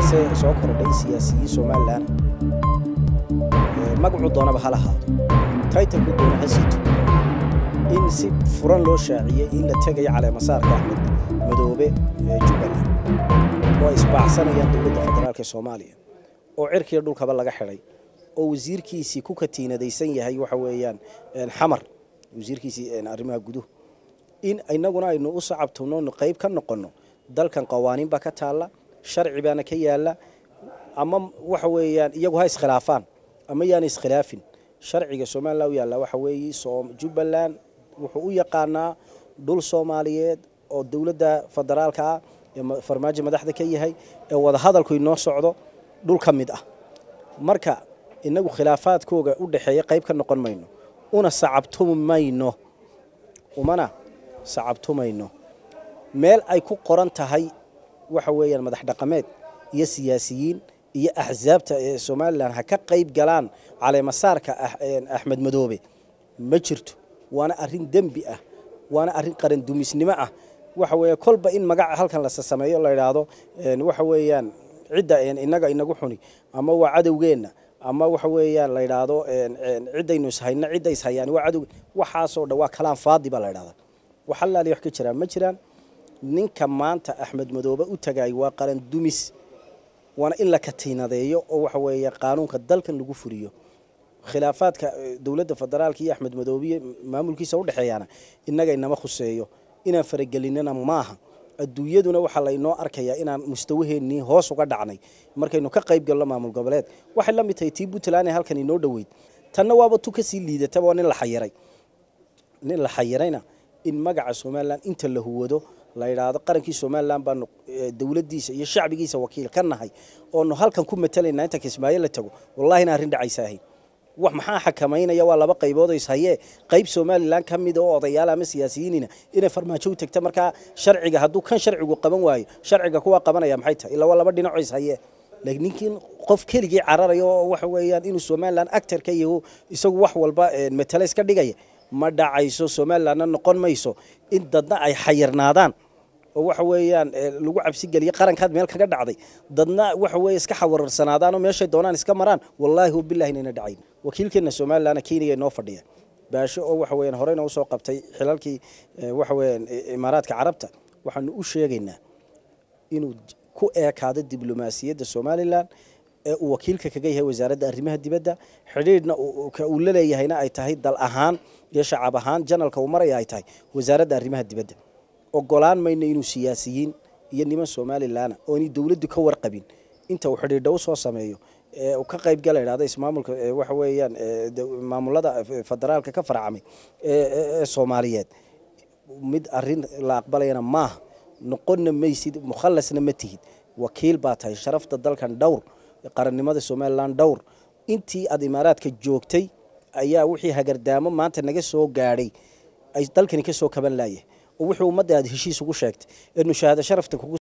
waxaase soo kordhay siyaasiyiin somalilan magacuu doonaba ha lahaado taytalku doona ha sito in si furan loo shaaciyey in la tegayo caleemasaarka axmed madoobe ee jubbaland oo ay isbaacsanayaan dowladda federaalk ee soomaaliya oo cirkiiyo dhulkaba laga xidhay oo wasiirkiisii ku katiinadaysan yahay waxa weeyaan xamar wasiirkiisii arrimaha guduhu in inaguna aynu u sacabtano qayb ka noqonno dalkan qawaaniin baa ka taalla sharci baana ka yaalla ama waxa weeyaan iyagu ha iskhilaafaan ama yaana iskhilaafin sharciga somalilan u yaalla waxa weeye jubbaland wuxuu u yaqaanaa dhul soomaaliyeed oo dowladda federaalka ah ee farmaajo madaxda ka yahay ee wadahadalku inoo socdo dhul ka mid ah marka inagu khilaafaadkooga u dhexeeya qayb ka noqon mayno una sacabtumi mayno umana sacabtumayno meel ay ku qoran tahay waxa weeyaan madax dhaqameed iyo siyaasiyiin iyo axsaabta ee somalilan ha ka qayb galaan caleemasaarka axmed madoobe ma jirto waana arrin dembi ah waana arrin qarandumisnimo ah waxa weeye kolba in magaca halkan la sameeyo la idhaahdo waxa weeyaan cidda inaga inagu xuni ama waa cadowgeenna ama waxa weeyaan la idhaahdo ciddaynu ishayna cidda ishayaan waa cadow waxaasoo dhan waa kalaan faadi baa la idhahdaa wax allaali wax ka jiraan ma jiraan ninka maanta axmed madoobe u tagaay waa qaran dumis waana in la katiinadeeyo oo waxa weeye qaanuunka dalkan lagu furiyo khilaafaadka dowladda federaalka iyo axmed madoobiye maamulkiisa udhexeeyaana innaga inama khuseeyo inaan faragelinana maaha adduunyaduna waxaa laynoo arkayaa inaan mustawaheennii hoos uga dhacnay markaynu ka qayb galno maamul goboleed waxay la mid tahay tii puntland ee halkan inoo dhoweyd tanna waaba tu kasii liidataba waa nin la xayiray nin la xayirayna in magaca somalilan inta la huwado la yidhaahdo qarankii somalilan baanu dowladdiisa iyo shacbigiisa wakiil ka nahay oonu halkan ku matalaynaa inta kismaayo la tago wallahi ina arrin dhacaysa ahayn wax maxaa xakamaynaya waa laba qaybood oo ishayee qayb somalilan ka mida oo odayaal ama siyaasiyiinina inay farmaajo u tagta markaa sharciga hadduu kan sharcigu qaban waayo sharciga kuwa qabanaya maxay tahay ilaa waa laba dhinaco ishayee laakiin ninkiin qof keligii cararaya oo waxa weeyaan inuu somalilan actor ka yaho isagu wax walba matale iska dhigaya ma dhacayso somalilanna noqon mayso in dadna ay xayirnaadaan oo waxa weeyaan lagu cabsigeliyo qarankaad meel kaga dhacday dadna waxa weeye iska xawararsanaadaan oo meeshay doonaan iska maraan wallaahi wabillahi inayna dhacayn wakiilkeena somalilandna kenya inoo fadhiya baasho oo waxa weeyaan horeyna usoo qabtay xilalkii waxa weeyaan imaaraadka carabta waxaanu u sheegaynaa inuu ku eekaado diblomaasiyadda somalilan ee uu wakiilka kaga yahay wasaaradda arrimaha dibadda xidhiidhna uu la leeyahayna ay tahay dal ahaan iyo shacab ahaan janalka uu maraya ay tahay wasaaradda arrimaha dibadda ogolaan mayno inuu siyaasiyiin iyo niman somalilanna oonay dowladdu ka warqabin inta uu xidhiidha u soo sameeyo ee uu ka qayb gala idhahda ismaamulka waxa weeyaan maamulada federaalka ka farcamay ee soomaaliyeed mid arrin la aqbalayana maaha noqonna maysid mukhallasna ma tihid wakiil baa tahay sharafta dalkan dhowr qarannimada somalilan dhowr intii aad imaaraadka joogtay ayaa wixii hagardaamo maanta naga soo gaadhay ay dalkani ka soo kaban laayahay oo wixii ummadda aad heshiis ugu sheegtay ee nushaahada sharafta kugu